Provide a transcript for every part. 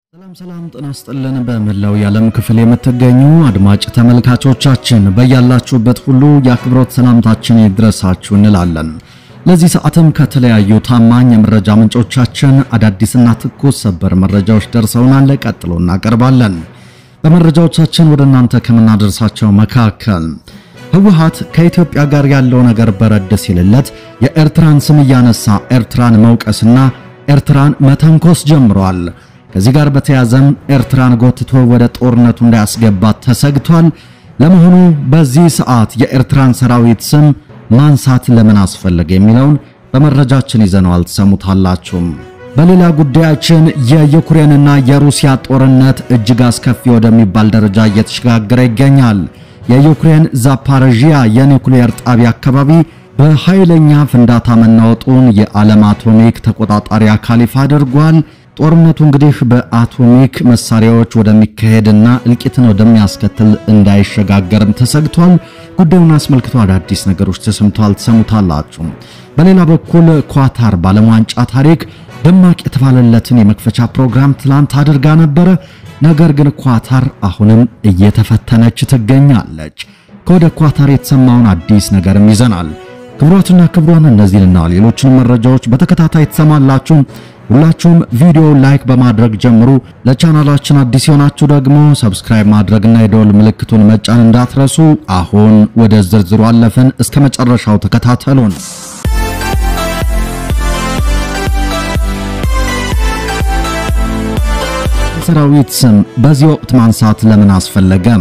ሰላም ሰላም ጤና ይስጥልን። በመላው የዓለም ክፍል የምትገኙ አድማጭ ተመልካቾቻችን በያላችሁበት ሁሉ የአክብሮት ሰላምታችን ይድረሳችሁ እንላለን። ለዚህ ሰዓትም ከተለያዩ ታማኝ የመረጃ ምንጮቻችን አዳዲስና ትኩስ ሰበር መረጃዎች ደርሰውናል። ቀጥሎ እናቀርባለን። በመረጃዎቻችን ወደ እናንተ ከምናደርሳቸው መካከል ህወሓት ከኢትዮጵያ ጋር ያለው ነገር በረድ ሲልለት የኤርትራን ስም እያነሳ ኤርትራን መውቀስና ኤርትራን መተንኮስ ጀምሯል። ከዚህ ጋር በተያዘም ኤርትራን ጎትቶ ወደ ጦርነቱ እንዳያስገባት ተሰግቷል። ለመሆኑ በዚህ ሰዓት የኤርትራን ሰራዊት ስም ማንሳት ለምን አስፈለገ የሚለውን በመረጃችን ይዘነዋል፣ ትሰሙታላችሁም። በሌላ ጉዳያችን የዩክሬንና የሩሲያ ጦርነት እጅግ አስከፊ ወደሚባል ደረጃ እየተሸጋገረ ይገኛል። የዩክሬን ዛፓረዥያ የኒውክሌር ጣቢያ አካባቢ በኃይለኛ ፍንዳታ መናወጡን የዓለም አቶሚክ ተቆጣጣሪ አካል ይፋ አድርጓል። ጦርነቱ እንግዲህ በአቶሚክ መሳሪያዎች ወደሚካሄድና እልቂትን ወደሚያስከትል እንዳይሸጋገርም ተሰግቷል። ጉዳዩን አስመልክቶ አዳዲስ ነገሮች ተሰምተዋል፣ ትሰሙታላችሁ። በሌላ በኩል ኳታር በዓለም ዋንጫ ታሪክ ደማቅ የተባለለትን የመክፈቻ ፕሮግራም ትላንት አድርጋ ነበረ። ነገር ግን ኳታር አሁንም እየተፈተነች ትገኛለች። ከወደ ኳታር የተሰማውን አዲስ ነገርም ይዘናል። ክቡራትና ክቡራን እነዚህንና ሌሎችን መረጃዎች በተከታታይ ትሰማላችሁ። ሁላችሁም ቪዲዮ ላይክ በማድረግ ጀምሩ። ለቻናላችን አዲስ የሆናችሁ ደግሞ ሰብስክራይብ ማድረግና የደወል ምልክቱን መጫን እንዳትረሱ። አሁን ወደ ዝርዝሩ አለፍን። እስከ መጨረሻው ተከታተሉን። ሰራዊት ስም በዚህ ወቅት ማንሳት ለምን አስፈለገም?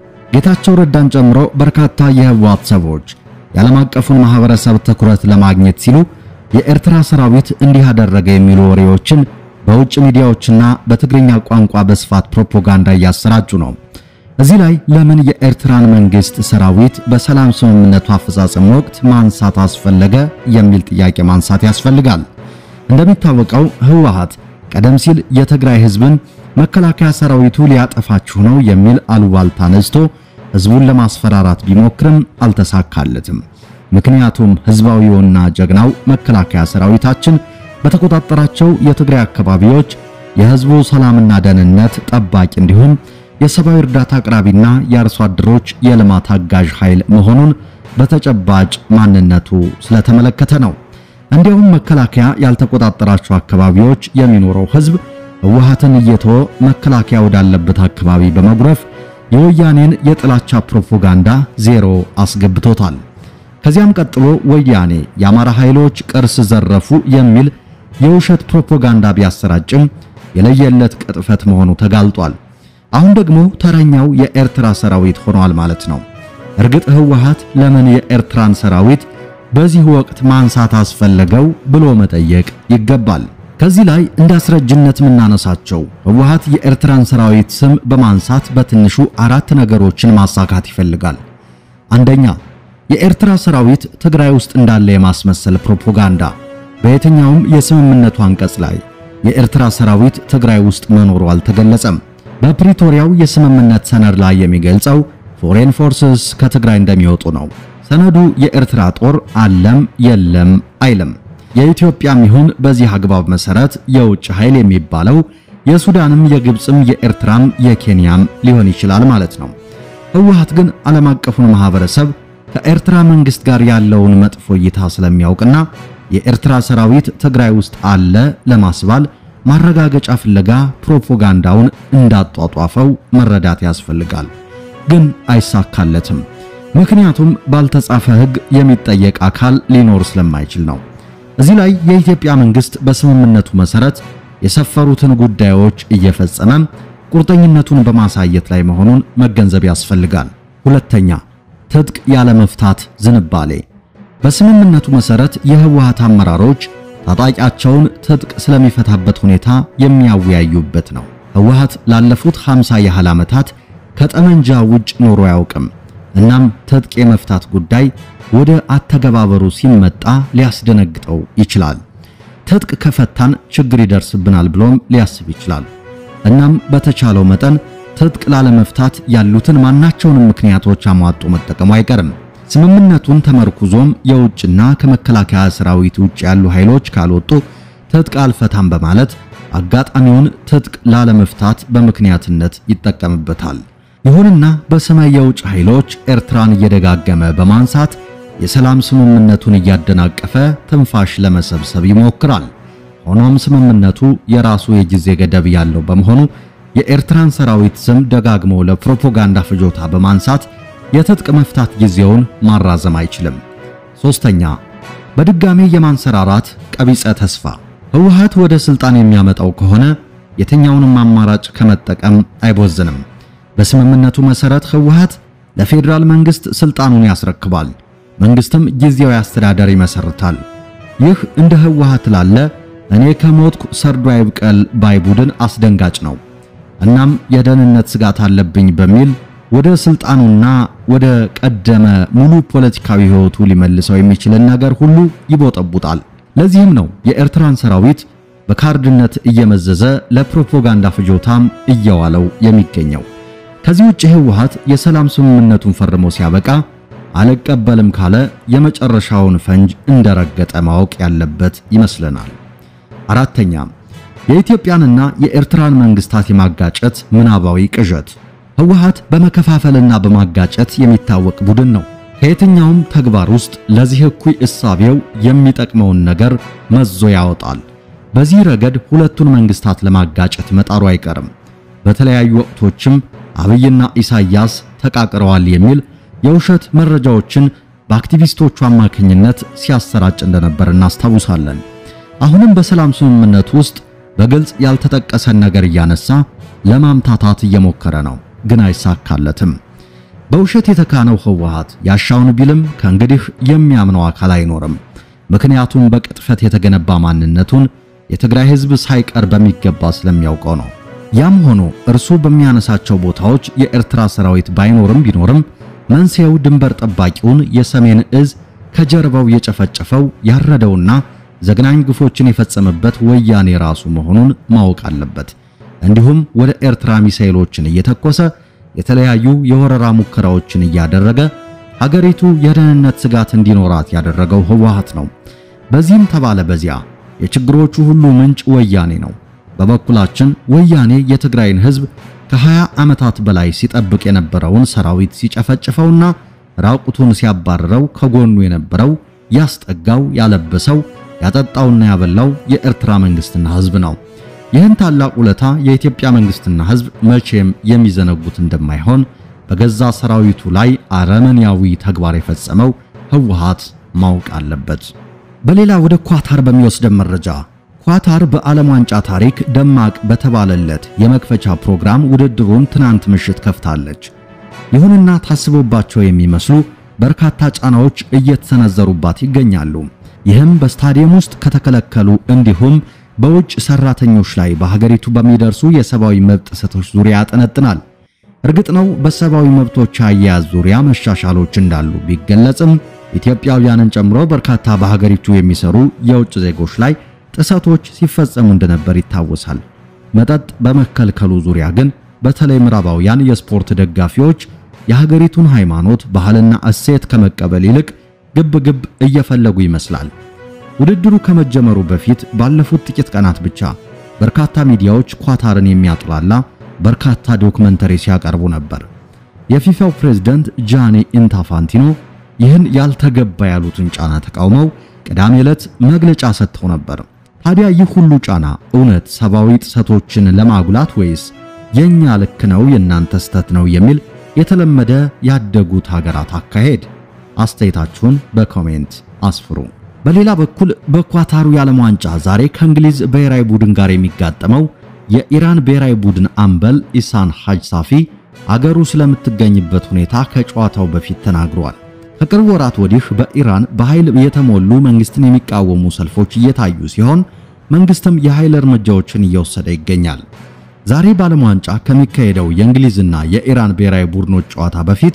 ጌታቸው ረዳን ጨምሮ በርካታ የህወሓት ሰዎች የዓለም አቀፉን ማህበረሰብ ትኩረት ለማግኘት ሲሉ የኤርትራ ሰራዊት እንዲህ አደረገ የሚሉ ወሬዎችን በውጭ ሚዲያዎችና በትግርኛ ቋንቋ በስፋት ፕሮፓጋንዳ እያሰራጩ ነው። እዚህ ላይ ለምን የኤርትራን መንግስት ሰራዊት በሰላም ስምምነቱ አፈጻጸም ወቅት ማንሳት አስፈለገ የሚል ጥያቄ ማንሳት ያስፈልጋል። እንደሚታወቀው ህወሓት ቀደም ሲል የትግራይ ህዝብን መከላከያ ሰራዊቱ ሊያጠፋችሁ ነው የሚል አሉባልታ ነዝቶ ህዝቡን ለማስፈራራት ቢሞክርም አልተሳካለትም። ምክንያቱም ህዝባዊውና ጀግናው መከላከያ ሰራዊታችን በተቆጣጠራቸው የትግራይ አካባቢዎች የህዝቡ ሰላምና ደህንነት ጠባቂ እንዲሁም የሰብአዊ እርዳታ አቅራቢና የአርሶ አደሮች የልማት አጋዥ ኃይል መሆኑን በተጨባጭ ማንነቱ ስለተመለከተ ነው። እንዲያውም መከላከያ ያልተቆጣጠራቸው አካባቢዎች የሚኖረው ህዝብ ህወሓትን እየተወ መከላከያ ወዳለበት አካባቢ በመጉረፍ የወያኔን የጥላቻ ፕሮፓጋንዳ ዜሮ አስገብቶታል። ከዚያም ቀጥሎ ወያኔ የአማራ ኃይሎች ቅርስ ዘረፉ የሚል የውሸት ፕሮፓጋንዳ ቢያሰራጭም የለየለት ቅጥፈት መሆኑ ተጋልጧል። አሁን ደግሞ ተረኛው የኤርትራ ሰራዊት ሆኗል ማለት ነው። እርግጥ ህወሓት ለምን የኤርትራን ሰራዊት በዚህ ወቅት ማንሳት አስፈለገው ብሎ መጠየቅ ይገባል። ከዚህ ላይ እንደ አስረጅነት የምናነሳቸው ህወሓት የኤርትራን ሰራዊት ስም በማንሳት በትንሹ አራት ነገሮችን ማሳካት ይፈልጋል። አንደኛ የኤርትራ ሰራዊት ትግራይ ውስጥ እንዳለ የማስመሰል ፕሮፓጋንዳ። በየትኛውም የስምምነቱ አንቀጽ ላይ የኤርትራ ሰራዊት ትግራይ ውስጥ መኖሩ አልተገለጸም። በፕሪቶሪያው የስምምነት ሰነድ ላይ የሚገልጸው ፎሬን ፎርስስ ከትግራይ እንደሚወጡ ነው። ሰነዱ የኤርትራ ጦር አለም የለም አይልም። የኢትዮጵያም ይሁን በዚህ አግባብ መሰረት የውጭ ኃይል የሚባለው የሱዳንም የግብፅም የኤርትራም የኬንያም ሊሆን ይችላል ማለት ነው። ህወሓት ግን ዓለም አቀፉን ማህበረሰብ ከኤርትራ መንግስት ጋር ያለውን መጥፎ እይታ ስለሚያውቅና የኤርትራ ሰራዊት ትግራይ ውስጥ አለ ለማስባል ማረጋገጫ ፍለጋ ፕሮፓጋንዳውን እንዳጧጧፈው መረዳት ያስፈልጋል። ግን አይሳካለትም። ምክንያቱም ባልተጻፈ ህግ የሚጠየቅ አካል ሊኖር ስለማይችል ነው። እዚህ ላይ የኢትዮጵያ መንግስት በስምምነቱ መሰረት የሰፈሩትን ጉዳዮች እየፈጸመ ቁርጠኝነቱን በማሳየት ላይ መሆኑን መገንዘብ ያስፈልጋል። ሁለተኛ ትጥቅ ያለ መፍታት ዝንባሌ። በስምምነቱ መሰረት የህወሓት አመራሮች ታጣቂያቸውን ትጥቅ ስለሚፈታበት ሁኔታ የሚያወያዩበት ነው። ህወሓት ላለፉት 50 ያህል ዓመታት ከጠመንጃ ውጭ ኖሮ አያውቅም። እናም ትጥቅ የመፍታት ጉዳይ ወደ አተገባበሩ ሲመጣ ሊያስደነግጠው ይችላል። ትጥቅ ከፈታን ችግር ይደርስብናል ብሎም ሊያስብ ይችላል። እናም በተቻለው መጠን ትጥቅ ላለመፍታት ያሉትን ማናቸውንም ምክንያቶች አሟጦ መጠቀሙ አይቀርም። ስምምነቱን ተመርኩዞም የውጭና ከመከላከያ ሰራዊት ውጭ ያሉ ኃይሎች ካልወጡ ትጥቅ አልፈታም በማለት አጋጣሚውን ትጥቅ ላለመፍታት በምክንያትነት ይጠቀምበታል። ይሁንና በሰማይ የውጭ ኃይሎች ኤርትራን እየደጋገመ በማንሳት የሰላም ስምምነቱን እያደናቀፈ ትንፋሽ ለመሰብሰብ ይሞክራል። ሆኖም ስምምነቱ የራሱ የጊዜ ገደብ ያለው በመሆኑ የኤርትራን ሰራዊት ስም ደጋግሞ ለፕሮፓጋንዳ ፍጆታ በማንሳት የትጥቅ መፍታት ጊዜውን ማራዘም አይችልም። ሶስተኛ በድጋሜ የማንሰራራት ቀቢጸ ተስፋ ህወሓት ወደ ስልጣን የሚያመጣው ከሆነ የትኛውንም አማራጭ ከመጠቀም አይቦዝንም። በስምምነቱ መሰረት ህወሓት ለፌዴራል መንግስት ስልጣኑን ያስረክባል። መንግስትም ጊዜያዊ አስተዳደር ይመሰርታል። ይህ እንደ ህወሓት ላለ እኔ ከሞትኩ ሰርዶ አይብቀል ባይ ቡድን አስደንጋጭ ነው። እናም የደህንነት ስጋት አለብኝ በሚል ወደ ስልጣኑና ወደ ቀደመ ሙሉ ፖለቲካዊ ህይወቱ ሊመልሰው የሚችልን ነገር ሁሉ ይቦጠቡጣል። ለዚህም ነው የኤርትራን ሰራዊት በካርድነት እየመዘዘ ለፕሮፓጋንዳ ፍጆታም እየዋለው የሚገኘው። ከዚህ ውጭ ህወሓት የሰላም ስምምነቱን ፈርሞ ሲያበቃ አልቀበልም ካለ የመጨረሻውን ፈንጅ እንደረገጠ ማወቅ ያለበት ይመስለናል። አራተኛ የኢትዮጵያንና የኤርትራን መንግስታት የማጋጨት ምናባዊ ቅዠት። ህወሓት በመከፋፈልና በማጋጨት የሚታወቅ ቡድን ነው። ከየትኛውም ተግባር ውስጥ ለዚህ እኩይ እሳቤው የሚጠቅመውን ነገር መዞ ያወጣል። በዚህ ረገድ ሁለቱን መንግስታት ለማጋጨት መጣሩ አይቀርም። በተለያዩ ወቅቶችም አብይና ኢሳያስ ተቃቅረዋል የሚል የውሸት መረጃዎችን በአክቲቪስቶቹ አማካኝነት ሲያሰራጭ እንደነበር እናስታውሳለን። አሁንም በሰላም ስምምነት ውስጥ በግልጽ ያልተጠቀሰን ነገር እያነሳ ለማምታታት እየሞከረ ነው፣ ግን አይሳካለትም። በውሸት የተካነው ህወሓት ያሻውን ቢልም ከእንግዲህ የሚያምነው አካል አይኖርም። ምክንያቱም በቅጥፈት የተገነባ ማንነቱን የትግራይ ህዝብ ሳይቀር በሚገባ ስለሚያውቀው ነው። ያም ሆኖ እርሱ በሚያነሳቸው ቦታዎች የኤርትራ ሰራዊት ባይኖርም ቢኖርም መንስኤው ድንበር ጠባቂውን የሰሜን እዝ ከጀርባው የጨፈጨፈው ያረደውና ዘግናኝ ግፎችን የፈጸመበት ወያኔ ራሱ መሆኑን ማወቅ አለበት። እንዲሁም ወደ ኤርትራ ሚሳኤሎችን እየተኮሰ የተለያዩ የወረራ ሙከራዎችን እያደረገ ሀገሪቱ የደህንነት ስጋት እንዲኖራት ያደረገው ህወሓት ነው። በዚህም ተባለ በዚያ የችግሮቹ ሁሉ ምንጭ ወያኔ ነው። በበኩላችን ወያኔ የትግራይን ህዝብ ከ20 ዓመታት በላይ ሲጠብቅ የነበረውን ሰራዊት ሲጨፈጭፈውና ራቁቱን ሲያባረረው ከጎኑ የነበረው ያስጠጋው፣ ያለበሰው፣ ያጠጣውና ያበላው የኤርትራ መንግስትና ህዝብ ነው። ይህን ታላቅ ውለታ የኢትዮጵያ መንግስትና ህዝብ መቼም የሚዘነጉት እንደማይሆን በገዛ ሰራዊቱ ላይ አረመኔያዊ ተግባር የፈጸመው ህወሓት ማወቅ አለበት። በሌላ ወደ ኳታር በሚወስደን መረጃ ኳታር በዓለም ዋንጫ ታሪክ ደማቅ በተባለለት የመክፈቻ ፕሮግራም ውድድሩን ትናንት ምሽት ከፍታለች። ይሁንና ታስቦባቸው የሚመስሉ በርካታ ጫናዎች እየተሰነዘሩባት ይገኛሉ። ይህም በስታዲየም ውስጥ ከተከለከሉ እንዲሁም በውጭ ሰራተኞች ላይ በሀገሪቱ በሚደርሱ የሰብአዊ መብት ጥሰቶች ዙሪያ ያጠነጥናል። እርግጥ ነው በሰብአዊ መብቶች አያያዝ ዙሪያ መሻሻሎች እንዳሉ ቢገለጽም ኢትዮጵያውያንን ጨምሮ በርካታ በሀገሪቱ የሚሰሩ የውጭ ዜጎች ላይ ጥሰቶች ሲፈጸሙ እንደነበር ይታወሳል። መጠጥ በመከልከሉ ዙሪያ ግን በተለይ ምዕራባውያን የስፖርት ደጋፊዎች የሀገሪቱን ሃይማኖት፣ ባህልና እሴት ከመቀበል ይልቅ ግብ ግብ እየፈለጉ ይመስላል። ውድድሩ ከመጀመሩ በፊት ባለፉት ጥቂት ቀናት ብቻ በርካታ ሚዲያዎች ኳታርን የሚያጥላላ በርካታ ዶክመንተሪ ሲያቀርቡ ነበር። የፊፋው ፕሬዝዳንት ጃኒ ኢንታፋንቲኖ ይህን ያልተገባ ያሉትን ጫና ተቃውመው ቅዳሜ ዕለት መግለጫ ሰጥተው ነበር። ታዲያ ይህ ሁሉ ጫና እውነት ሰብአዊ ጥሰቶችን ለማጉላት ወይስ የኛ ልክ ነው የእናንተ ስተት ነው የሚል የተለመደ ያደጉት ሀገራት አካሄድ? አስተያየታችሁን በኮሜንት አስፍሩ። በሌላ በኩል በኳታሩ የዓለም ዋንጫ ዛሬ ከእንግሊዝ ብሔራዊ ቡድን ጋር የሚጋጠመው የኢራን ብሔራዊ ቡድን አምበል ኢሳን ሐጅ ሳፊ አገሩ ስለምትገኝበት ሁኔታ ከጨዋታው በፊት ተናግሯል። ከቅርብ ወራት ወዲህ በኢራን በኃይል የተሞሉ መንግስትን የሚቃወሙ ሰልፎች እየታዩ ሲሆን መንግስትም የኃይል እርምጃዎችን እየወሰደ ይገኛል። ዛሬ በዓለም ዋንጫ ከሚካሄደው የእንግሊዝና የኢራን ብሔራዊ ቡድኖች ጨዋታ በፊት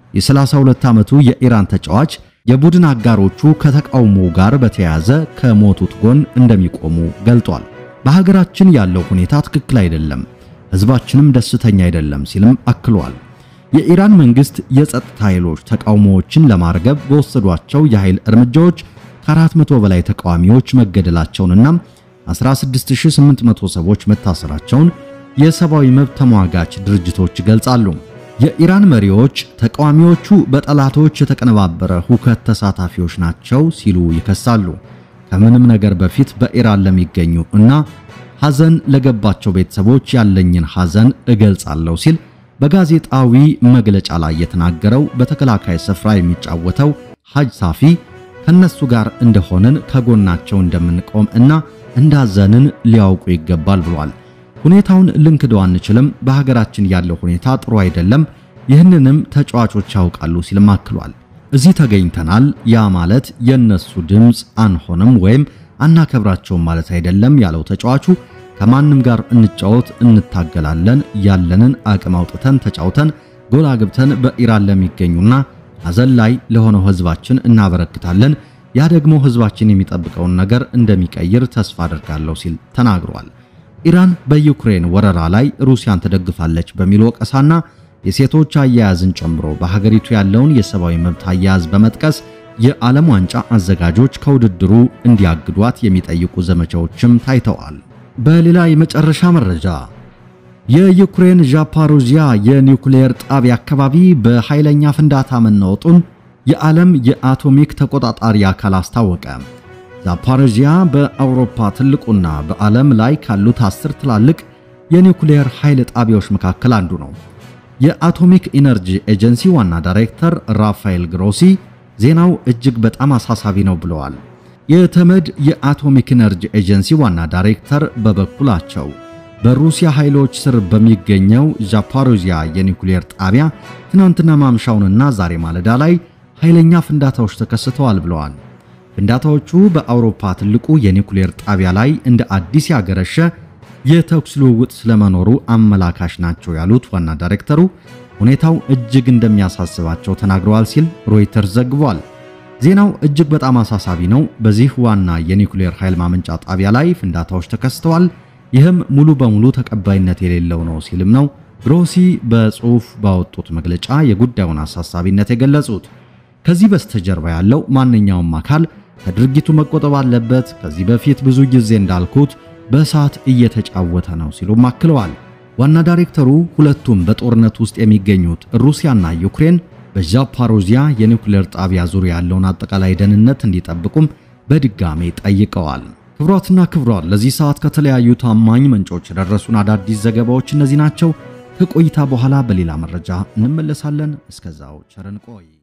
የ32 ዓመቱ የኢራን ተጫዋች የቡድን አጋሮቹ ከተቃውሞ ጋር በተያያዘ ከሞቱት ጎን እንደሚቆሙ ገልጧል። በሀገራችን ያለው ሁኔታ ትክክል አይደለም፣ ህዝባችንም ደስተኛ አይደለም ሲልም አክሏል። የኢራን መንግስት የጸጥታ ኃይሎች ተቃውሞዎችን ለማርገብ በወሰዷቸው የኃይል እርምጃዎች ከአራት መቶ በላይ ተቃዋሚዎች መገደላቸውንና 16800 ሰዎች መታሰራቸውን የሰብአዊ መብት ተሟጋች ድርጅቶች ይገልጻሉ። የኢራን መሪዎች ተቃዋሚዎቹ በጠላቶች የተቀነባበረ ሁከት ተሳታፊዎች ናቸው ሲሉ ይከሳሉ። ከምንም ነገር በፊት በኢራን ለሚገኙ እና ሐዘን ለገባቸው ቤተሰቦች ያለኝን ሐዘን እገልጻለሁ ሲል በጋዜጣዊ መግለጫ ላይ የተናገረው በተከላካይ ስፍራ የሚጫወተው ሐጅ ሳፊ ከነሱ ጋር እንደሆንን ከጎናቸው እንደምንቆም እና እንዳዘንን ሊያውቁ ይገባል ብሏል። ሁኔታውን ልንክደው አንችልም። በሀገራችን ያለው ሁኔታ ጥሩ አይደለም። ይህንንም ተጫዋቾች ያውቃሉ ሲልም አክሏል። እዚህ ተገኝተናል። ያ ማለት የነሱ ድምፅ አንሆንም ወይም አናከብራቸውም ማለት አይደለም ያለው ተጫዋቹ ከማንም ጋር እንጫወት፣ እንታገላለን፣ ያለንን አቅም አውጥተን ተጫውተን ጎል አግብተን በኢራን ለሚገኙና ሐዘን ላይ ለሆነው ህዝባችን እናበረክታለን። ያ ደግሞ ህዝባችን የሚጠብቀውን ነገር እንደሚቀይር ተስፋ አድርጋለሁ ሲል ተናግሯል። ኢራን በዩክሬን ወረራ ላይ ሩሲያን ትደግፋለች በሚል ወቀሳና የሴቶች አያያዝን ጨምሮ በሀገሪቱ ያለውን የሰብአዊ መብት አያያዝ በመጥቀስ የዓለም ዋንጫ አዘጋጆች ከውድድሩ እንዲያግዷት የሚጠይቁ ዘመቻዎችም ታይተዋል። በሌላ የመጨረሻ መረጃ የዩክሬን ዛፓሮዚያ የኒውክሌር ጣቢያ አካባቢ በኃይለኛ ፍንዳታ መናወጡን የዓለም የአቶሚክ ተቆጣጣሪ አካል አስታወቀ። ዛፓሮዚያ በአውሮፓ ትልቁና በዓለም ላይ ካሉት አስር ትላልቅ የኒውክሌር ኃይል ጣቢያዎች መካከል አንዱ ነው። የአቶሚክ ኢነርጂ ኤጀንሲ ዋና ዳይሬክተር ራፋኤል ግሮሲ ዜናው እጅግ በጣም አሳሳቢ ነው ብለዋል። የተመድ የአቶሚክ ኢነርጂ ኤጀንሲ ዋና ዳይሬክተር በበኩላቸው በሩሲያ ኃይሎች ስር በሚገኘው ዛፓሮዚያ የኒውክሌር ጣቢያ ትናንትና ማምሻውንና ዛሬ ማለዳ ላይ ኃይለኛ ፍንዳታዎች ተከስተዋል ብለዋል። ፍንዳታዎቹ በአውሮፓ ትልቁ የኒውክሌር ጣቢያ ላይ እንደ አዲስ ያገረሸ የተኩስ ልውውጥ ስለመኖሩ አመላካሽ ናቸው ያሉት ዋና ዳይሬክተሩ ሁኔታው እጅግ እንደሚያሳስባቸው ተናግረዋል ሲል ሮይተርስ ዘግቧል። ዜናው እጅግ በጣም አሳሳቢ ነው። በዚህ ዋና የኒውክሌር ኃይል ማመንጫ ጣቢያ ላይ ፍንዳታዎች ተከስተዋል። ይህም ሙሉ በሙሉ ተቀባይነት የሌለው ነው ሲልም ነው ግሮሲ በጽሑፍ ባወጡት መግለጫ የጉዳዩን አሳሳቢነት የገለጹት። ከዚህ በስተጀርባ ያለው ማንኛውም አካል ከድርጊቱ መቆጠብ አለበት። ከዚህ በፊት ብዙ ጊዜ እንዳልኩት በእሳት እየተጫወተ ነው ሲሉም አክለዋል። ዋና ዳይሬክተሩ ሁለቱም በጦርነት ውስጥ የሚገኙት ሩሲያና ዩክሬን በዛፓሮዚያ የኒውክሌር ጣቢያ ዙሪያ ያለውን አጠቃላይ ደህንነት እንዲጠብቁም በድጋሜ ጠይቀዋል። ክብሯትና ክብሯን ለዚህ ሰዓት ከተለያዩ ታማኝ ምንጮች የደረሱን አዳዲስ ዘገባዎች እነዚህ ናቸው። ከቆይታ በኋላ በሌላ መረጃ እንመለሳለን። እስከዛው ቸርን ቆይ